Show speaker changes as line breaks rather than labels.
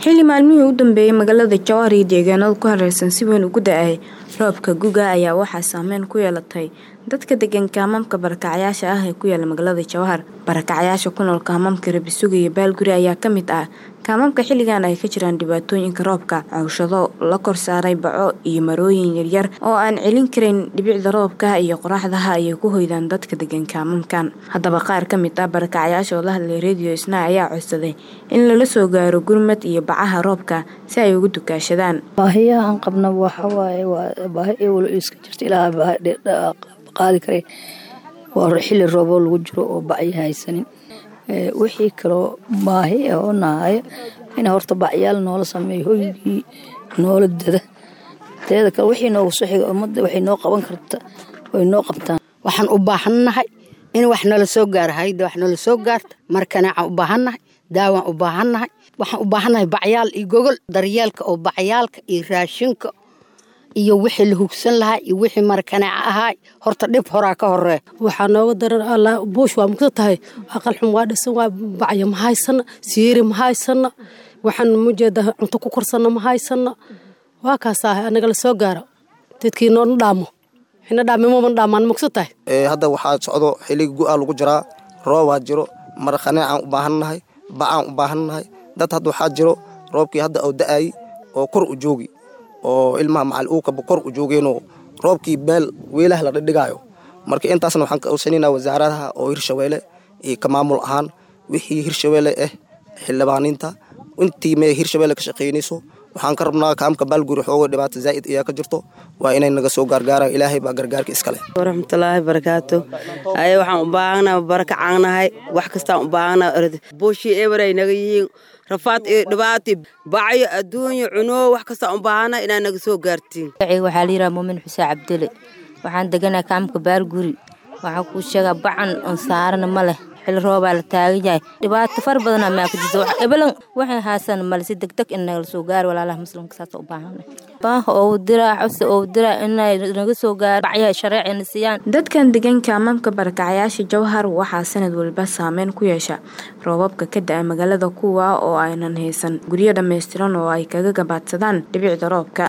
xilli maalmihii u dambeeyey magaalada jowhar iyo deegaanada ku hareersan si weyn ugu da-ay roobka guga ayaa waxaa saameyn ku yeelatay dadka degan kaamamka barakacyaasha ah ee ku yaala magaalada jowhar barakacyaasha ku nool kaamamka rabisuga iyo baalguri ayaa ka mid ah kaamamka xilligan ay ka jiraan dhibaatooyinka roobka cawshado la kor saaray baco iyo marooyin yaryar oo aan celin karin dhibicda roobka iyo qoraxdaha ayay ku hoydaan dadka degan kaamamkan haddaba qaar ka mid ah barakacyaasha oo la hadlay radio isna ayaa codsaday in lala soo gaaro gurmad iyo bacaha roobka si ay ugu dukaashadaan
baahiyaha aan qabna waxawaaye waa baahi ewlo iska jirta ilaa qaadi kare waa xilli rooboo lagu jiro oo bacyo haysanin wixii kaloo baahi oo nahayo in horta bacyaal noola sameeyo hoygii noola dada teeda kale wixii noogu soo xiga ummadda waxay noo qaban karta way noo qabtaan
waxaan u baahannahay in wax nala soo gaaro hayda wax nala soo gaarta markanacaan u baahannahay daawaan u baahannahay waxaan u baahannahay bacyaal iyo gogol daryeelka oo bacyaalka iyo raashinka iyo wixii la hugsan lahaa iyo wixii markaneeca ahaa horta dhib horaa ka horee
waxaa nooga daran alla buush waa mugta tahay aqal xum waa dhisan waa bacyo ma haysana siiri ma haysana waxaan mujeeda cunto ku korsana ma haysana waa kaasaa anaga la soo gaaro dadkii noona dhaamo xina dhaamimoma dhaamaan mugsa tahay
hadda waxaa socdo xiligi gu-aa lagu jiraa roobaa jiro markaneecaan u baahannahay bacaan u baahannahay dad hadda waxaa jiro roobkii hadda oo da-ay oo kor u joogi oo ilmaha macal uukaba kor u joogeenoo roobkii beel weelaha la dhidhigaayo marka intaasna waxaan ka awsanayna wasaaradaha oo hirshabeelle iyo ka maamul ahaan wixii hirshabeelle ah xildhibaaninta intii mee hirshabeelle ka shaqaynayso waxaan ka rabnaa kaamka baalguri xoogo dhibaato zaa'id ayaa ka jirto waa inay naga soo gaargaaraan ilaahay baa gargaarka iskale
waraxmatullaahi barakaatu aye waxaan u baahannahay barakacaannahay wax kastaan u baahannahay buushii eberay naga yihiin rafaad iyo dhibaato bacyo adduunyo cunoo wax kastaan u baahannahay inaad naga soo gaartiin
waxaa la yidhaha muumin xuseen cabdile waxaan deganaa kaamka baalguri waxaan kuu sheegaa bacan on saarana ma leh xili roobaa la taagan yahay dhibaato far badana maa ka jirta ebelan waxay haasana male si degdeg in nagala soo gaaro walaalaha muslimka saasa u baahana baaha oo diraa codsi oo diraa inay naga soo gaaro bacyaha shareecina siiyaan
dadkan degan kaamamka barakacyaasha jowhar waxaa sanad walba saameyn ku yeesha roobabka ka da-a magaalada kuwa oo aynan haysan guryo dhammaystiran oo ay kaga gabaadsadaan dhibicda roobka